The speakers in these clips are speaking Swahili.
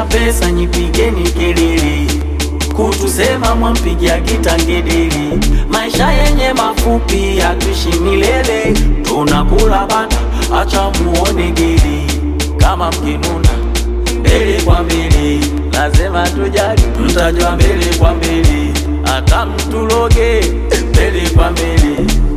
pesa nyipigeni kelele, kutusema mwampigia kitangedeli. Maisha yenye mafupi hatuishi milele, tunakula bata, acha muone geli. Kama mkinuna mbele kwa mbele, lazima tujali, mtajua mbele kwa mbele, hata mtuloge mbele kwa mbele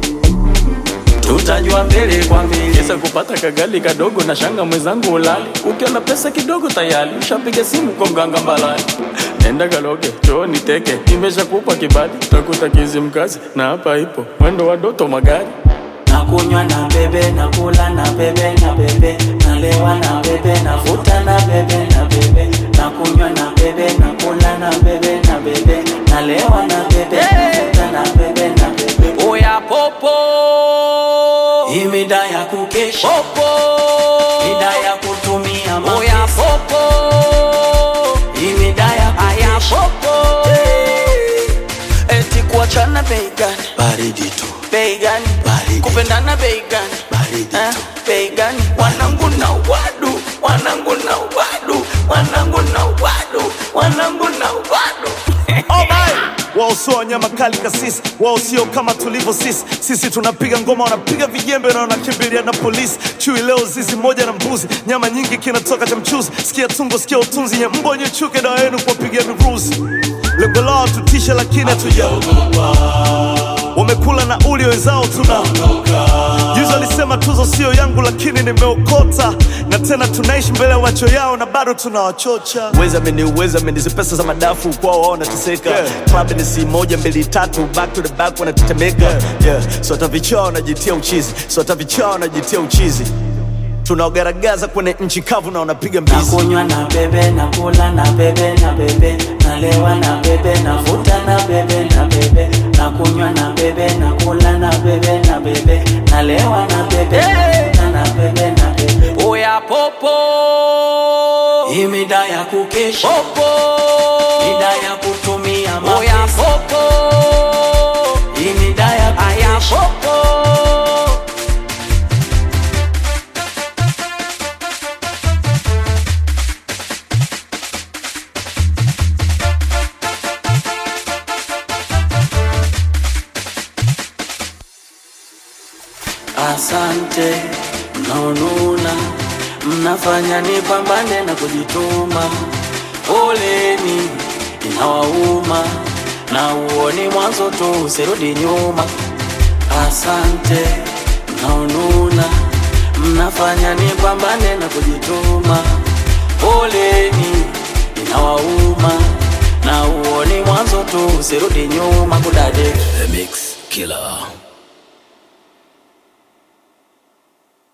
tutajua mbele kwa mbele. Kesa kupata kagali kadogo na shanga mwenzangu ulali, ukiona pesa kidogo tayari ushapiga simu kwa mganga mbalani. Nenda kaloge choo niteke, nimeshakupa kibali, utakuta kizimkazi na hapa ipo mwendo wa doto magari nakunywa na bebe nakula na bebe na bebe nalewa na bebe navuta na bebe na bebe nakunywa na bebe nakula na bebe na bebe nalewa na bebe navuta na bebe na bebe oya popo imida ya kukesha popo mida ya kutumia mapesa oya popo imida ya kukesha popo eti kuachana bei gani baridi tu bei gani Baridi. kupendana bei gani Baridi Eh, tu. bei gani wanangu na wadu wanangu na wadu wanangu na wadu wanangu na wadu wao sio wanyama kali kasisi, wao sio kama tulivyo sisi. Sisi tunapiga ngoma, wanapiga vijembe na wanakimbilia na polisi. Chui leo zizi moja na mbuzi, nyama nyingi kinatoka cha mchuzi. Sikia tungo, sikia utunzi, nye mbwa nye chuke, dawa yenu kuwapigia miruzi. Lengo lao tutishe, lakini hatujaogopa. Wamekula na uli wenzao tuna Juzi walisema tuzo sio yangu, lakini nimeokota, na tena tunaishi mbele ya macho yao na bado tunawachocha. Uweza meni uweza meni, hizi pesa za madafu kwao wao wanateseka. Club ni si moja mbili tatu, back to the back wanatetemeka. Yeah, so hata vichaa wanajitia uchizi, so hata vichaa wanajitia uchizi. Tunaogaragaza kwenye nchi kavu na wanapiga mbizi. nakunywa na bebe nakula na bebe na bebe nalewa na bebe navuta na bebe na bebe nakunywa na bebe nakula na bebe na bebe nalewa na bebe navuta na bebe na bebe oya popo imida ya kukesha popo mida ya kutumia mapesa oya popo imida ya kukesha popo Asante mnaonuna, mnafanya nipambane na kujituma. Poleni inawauma, na uoni mwanzo tu, usirudi nyuma. Asante mnaonuna, mnafanya nipambane na kujituma. Poleni inawauma, na uoni mwanzo tu, usirudi nyuma kudade The Mix Killer